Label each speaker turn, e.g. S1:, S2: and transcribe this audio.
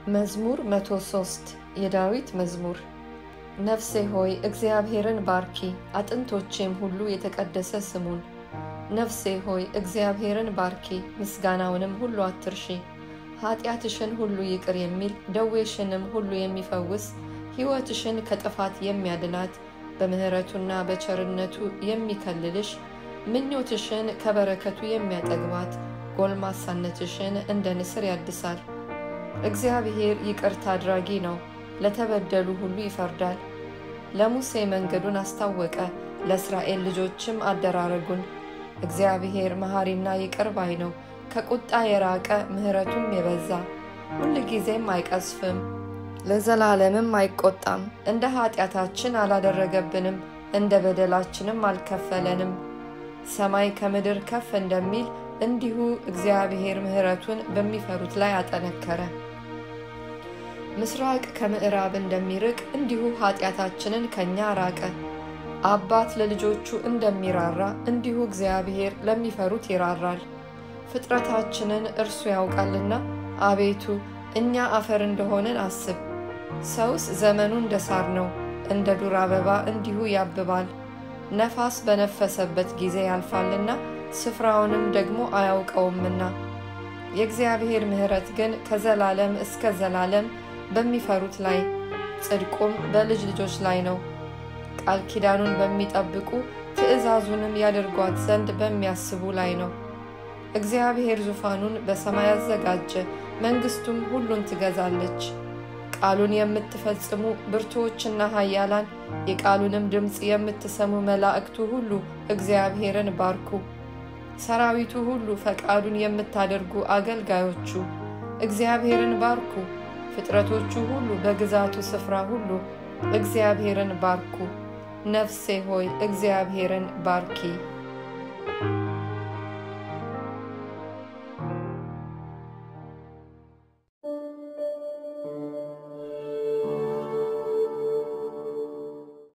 S1: መዝሙር 103 የዳዊት መዝሙር። ነፍሴ ሆይ እግዚአብሔርን ባርኪ፣ አጥንቶቼም ሁሉ የተቀደሰ ስሙን። ነፍሴ ሆይ እግዚአብሔርን ባርኪ፣ ምስጋናውንም ሁሉ አትርሺ። ኃጢአትሽን ሁሉ ይቅር የሚል ደዌሽንም ሁሉ የሚፈውስ ሕይወትሽን ከጥፋት የሚያድናት በምሕረቱና በቸርነቱ የሚከልልሽ ምኞትሽን ከበረከቱ የሚያጠግባት ጎልማሳነትሽን እንደ ንስር ያድሳል። እግዚአብሔር ይቅርታ አድራጊ ነው፣ ለተበደሉ ሁሉ ይፈርዳል። ለሙሴ መንገዱን አስታወቀ፣ ለእስራኤል ልጆችም አደራረጉን። እግዚአብሔር መሐሪና ይቅር ባይ ነው፣ ከቁጣ የራቀ ምሕረቱም የበዛ ሁልጊዜም አይቀስፍም፣ ለዘላለምም አይቆጣም። እንደ ኃጢአታችን አላደረገብንም፣ እንደ በደላችንም አልከፈለንም። ሰማይ ከምድር ከፍ እንደሚል እንዲሁ እግዚአብሔር ምሕረቱን በሚፈሩት ላይ አጠነከረ። ምስራቅ ከምዕራብ እንደሚርቅ እንዲሁ ኃጢአታችንን ከእኛ ራቀ። አባት ለልጆቹ እንደሚራራ እንዲሁ እግዚአብሔር ለሚፈሩት ይራራል። ፍጥረታችንን እርሱ ያውቃልና፣ አቤቱ እኛ አፈር እንደሆንን አስብ። ሰውስ ዘመኑ እንደ ሳር ነው፣ እንደ ዱር አበባ እንዲሁ ያብባል። ነፋስ በነፈሰበት ጊዜ ያልፋልና ስፍራውንም ደግሞ አያውቀውምና። የእግዚአብሔር ምሕረት ግን ከዘላለም እስከ ዘላለም በሚፈሩት ላይ ጽድቁም በልጅ ልጆች ላይ ነው። ቃል ኪዳኑን በሚጠብቁ ትእዛዙንም ያደርጓት ዘንድ በሚያስቡ ላይ ነው። እግዚአብሔር ዙፋኑን በሰማይ አዘጋጀ፣ መንግሥቱም ሁሉን ትገዛለች። ቃሉን የምትፈጽሙ ብርቱዎችና ኃያላን የቃሉንም ድምፅ የምትሰሙ መላእክቱ ሁሉ እግዚአብሔርን ባርኩ። ሰራዊቱ ሁሉ ፈቃዱን የምታደርጉ አገልጋዮቹ እግዚአብሔርን ባርኩ። ፍጥረቶቹ ሁሉ በግዛቱ ስፍራ ሁሉ እግዚአብሔርን ባርኩ። ነፍሴ ሆይ እግዚአብሔርን ባርኪ።